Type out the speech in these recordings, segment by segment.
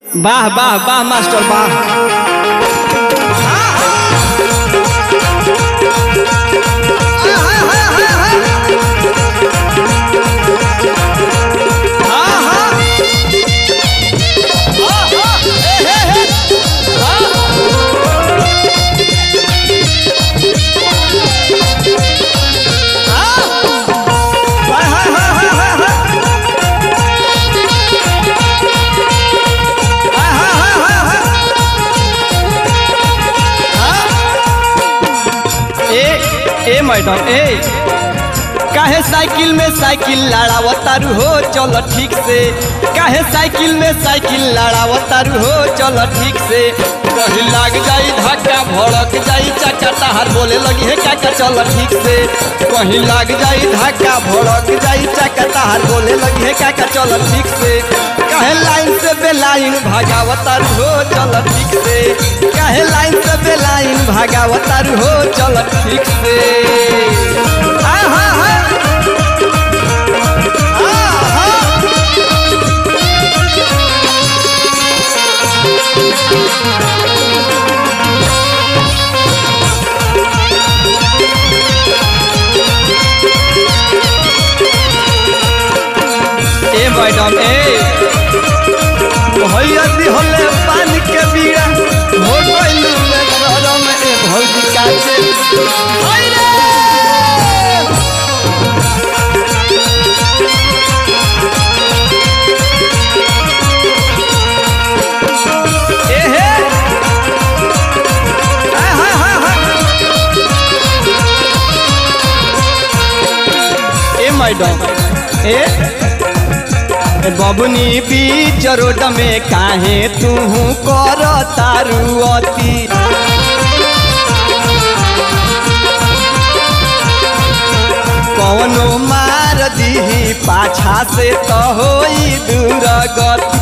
वाह वाह वाह मास्टर वाह हाँ, हाँ। हाँ, हाँ, हे, हे, हे। हाँ। हाँ। हाय, हाय, हाय, हाय, हाय, हाय। हाय, हाय, हाय, हाय, हाय। हाँ। ए ए मैडम ए काहे साइकिल में साइकिल लड़ावतारू हो चलो ठीक से काहे साइकिल में साइकिल लड़ावतारू हो चलो ठीक से कहीं लाग जाई धक्का भड़क जाई चाचा तहार बोले लगी है काका चलो ठीक से कहीं लाग जाई धक्का भड़क जाई चाचा तहार बोले लगी है काका चलो ठीक से काहे लाइन से बेलाइन भागावतारू हो चलो ठीक से काहे लाइन से बेलाइन भागावतारू हो चलो ठीक से हाँ हाँ हाँ ए मैडम ए भैया दिहले पानी के बीड़ा हो गइलू में गरम ए भौजी काचे हाय रे ए हे हाय हाय हाय हाय ए मैडम ए ए बबुनी बीच रोड में काहे तू कर तारू अति कौनो मार दीही पाछा से तो होई दूर गति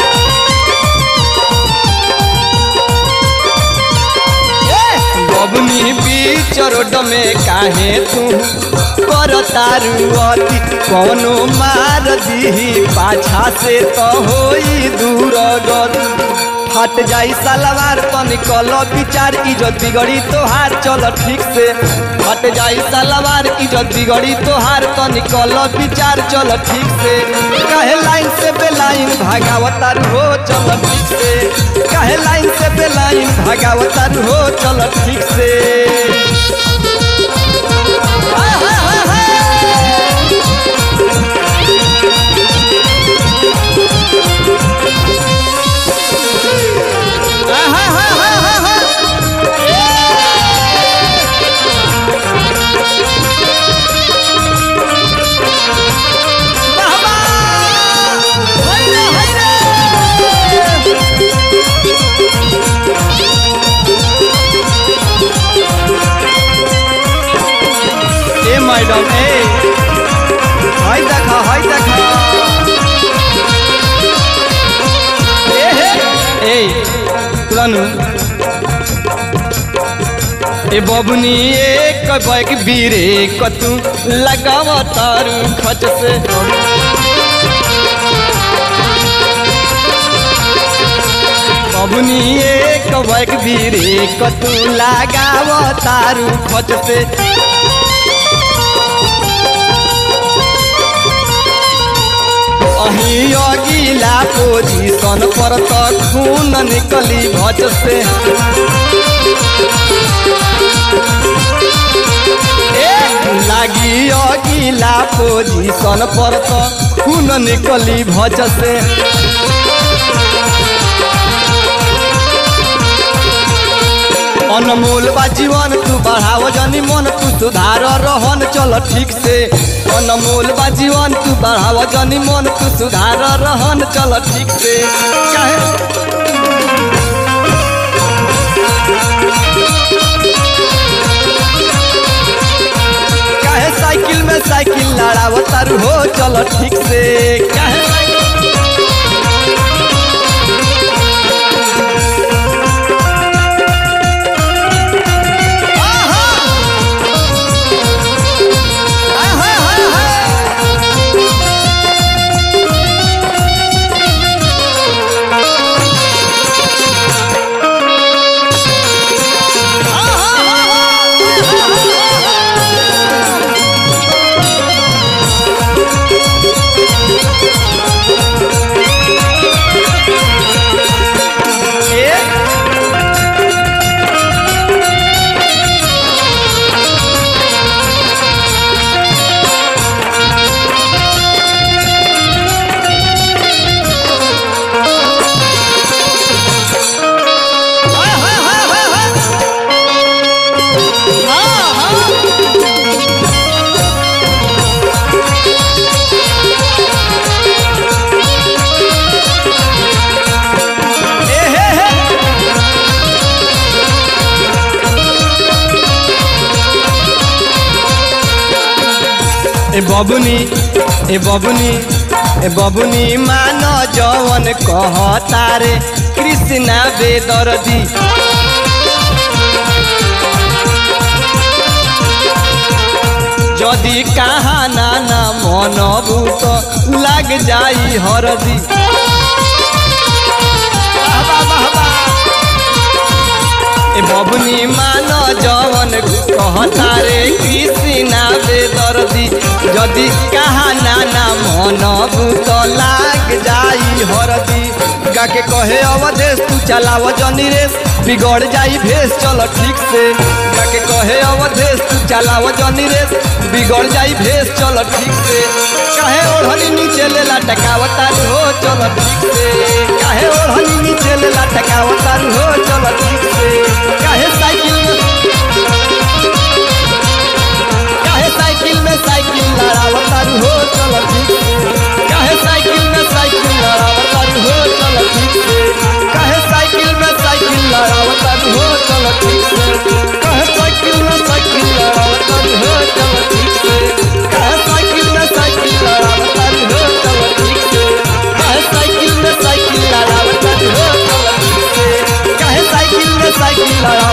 बबुनी बीच रोड में काहे तू कर तारू अति कौनो मार दीही पाछा से तो होई दूर गति फट जाई सलवार तो निकल विचार इज्जत बिगड़ी तोहार चल ठीक से फट जाई सलवार इज्जत बिगड़ी तोहार तो निकल विचार चल ठीक से कहे लाइन से बेलाइन भागावतार हो चल ठीक से कहे लाइन से बेलाइन भागावतार हो चल ठीक से हाय, हाय, हाय, हाय। हाय, हाय, हाय, हाय, हाय, हाय। वाह, वाह। हाय रे, हाय रे। ए मैडम ए हाय देखा हाय देखा ए हे ए तुलानु ए बबुनी एक बैग बीरे कतू लगाव तारू खच से बबुनी एक बैग बीरे कतू लगाव तारू खच से अही अगिला पोजीशन पर त खून निकली भज से ए, लागी अगिला पोजीशन पर त खून निकली भज से अनमोल बा जीवन तू बढ़ाव जनी मन तू सुधार रहन चल ठीक से अनमोल बा जीवन तू बढ़ाव जनी मन तू सुधार रहन चल ठीक से काहे काहे साइकिल में साइकिल लड़ाव तारू हो चल ठीक से काहे साइकिल आहा! आहा, आहा, आहा! बबुनी ए बबुनी ए बबुनी मान जवन कहता रे कृष्णा बेदर्दी যদি কাহা না না মন ভূত লাগ যাই হরদি বাবা বাবা এ ববনি মান জवन कहता रे কৃষ্ণা বেদর্দি যদি কাহা না না মন ভূত লাগ যাই হরদি গাকে কहे अवधेश तू चलाव जनी रेस बिगड़ जाई भेस चलो ठीक से गाके कहे अवधेश तू चलाव जनी रेस बिगड़ जाई भेस चलो ठीक से काहे ओढ़नी नीचे ले लटकावता हो चलो ठीक से काहे ओढ़नी नीचे ले लटकावता हो चलो ठीक से काहे साइकिल में काहे साइकिल में साइकिल लड़ावता हो चलो ठीक से काहे साइकिल में साइकिल लड़ावता हो चलो ठीक से काहे साइकिल में साइकिल लड़ावता हो चलो ठीक से काहे साइकिल में साइकिल लड़ावता हो चलो ठीक से काहे साइकिल में साइकिल लड़ावता हो चलो ठीक से काहे साइकिल में साइकिल लड़ावता हो चलो ठीक से काहे साइकिल में साइकिल लड़ावता